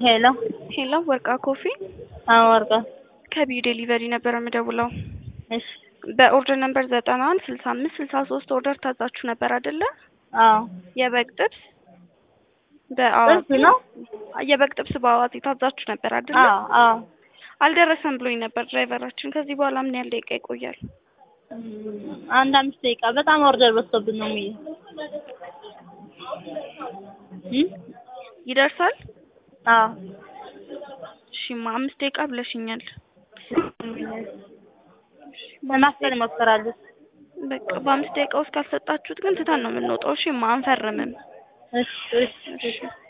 ሄሎ ሄሎ ወርቃ ኮፊ አዎ ወርቃ ከቢዩ ዴሊቨሪ ነበር የምደውለው። እሺ በኦርደር ነምበር ዘጠና አንድ ስልሳ አምስት ስልሳ ሶስት ኦርደር ታዛችሁ ነበር አይደለ? አዎ የበግ ጥብስ በአዋዜ ጥብስ ነው? የበግ ጥብስ በአዋዜ ታዛችሁ ነበር አይደለ? አዎ አዎ አልደረሰም ብሎኝ ነበር ድራይቨራችን። ከዚህ በኋላ ምን ያህል ደቂቃ ይቆያል? እም፣ አንድ አምስት ደቂቃ በጣም ኦርደር በዝቶብን ነው የሚለው እም ይደርሳል? አዎ እሺማ አምስት ደቂቃ ብለሽኛል። ለማስፈል እሞክራለሁ። በቃ በአምስት ደቂቃ ውስጥ ካልሰጣችሁት ግን ትተን ነው የምንወጣው። እሺማ አንፈርምም። እሺ እሺ እሺ